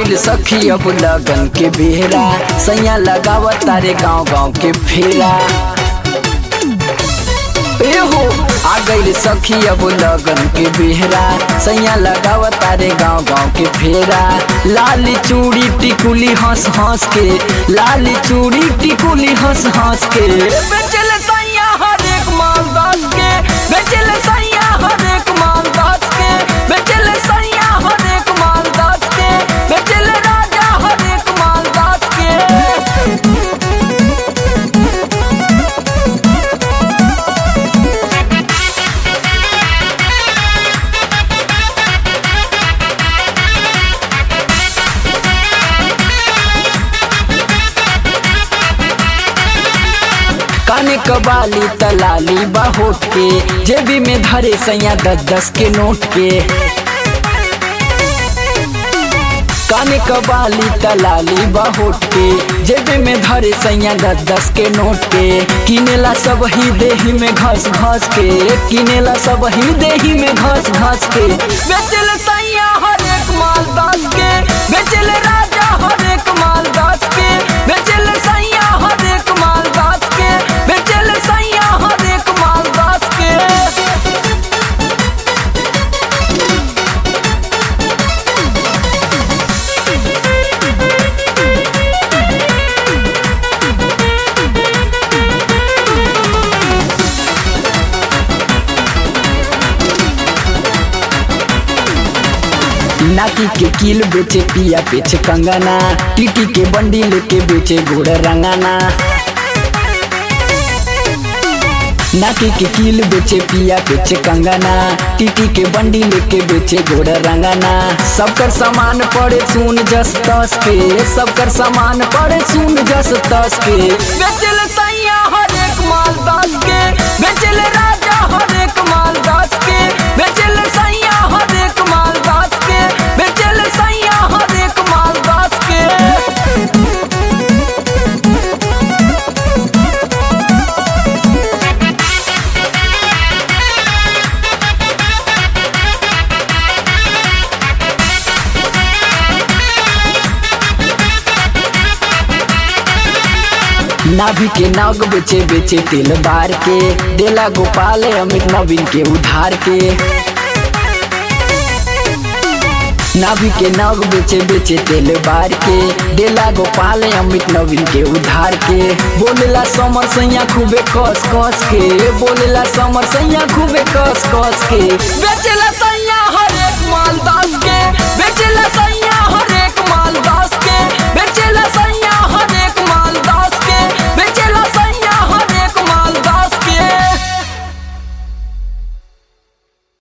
गइल सखी अब लगन के बेहरा सैया लगाव तारे गांव गांव के फेरा ए हो आ गइल सखी अब लगन के बेहरा सैया लगाव तारे गांव गांव के फेरा लाली चूड़ी टिकुली हंस हंस के लाली चूड़ी टिकुली हंस हंस के बेचल सैया हर एक माल दस के बेचल सैया हर एक माल दस के बेचल सैया हर एक माल दस के बेचल राजा हर एक माल दस के काने कबाली तलाली बाहोट के जेबी में धरे सैया दस दस के नोट के काने कबाली तलाली बाहोट के जेबे में धरे सैया दस दस के नोट के किनेला सब ही देही में घस घस के किनेला सब ही देही में घस घस के बेचल सैया हर एक माल दस के बेचल राजा हर एक माल दस के बेचल सैया हर एक माल दस के बेचल सैया हर एक माल दस के नाकी के कील बेचे पिया बेचे कंगना टीटी के बंडी लेके बेचे घोड़ रंगाना नाकी के कील बेचे पिया बेचे कंगना टीटी के बंडी लेके बेचे घोड़ रंगाना सबकर सामान पड़े सुन जस तस के सबकर सामान पड़े सुन जस तस के बेचल सैया हर एक माल दस के बेचल राजा हर एक माल दस के बेचल सैया हर एक माल दस के बेचल सैया हर एक माल दस के नाभि के नाग बेचे बेचे तेल बार के देला गोपाल अमित नवीन के उधार के नाभि के नाग बेचे बेचे तेल बार के देला गोपाल अमित नवीन के उधार के बोलेला समर सैया खूबे कस कस के बोलेला समर सैया खूबे कस कस के बेचेला सैया हर एक माल दस के बेचेला सैया हर एक माल दस के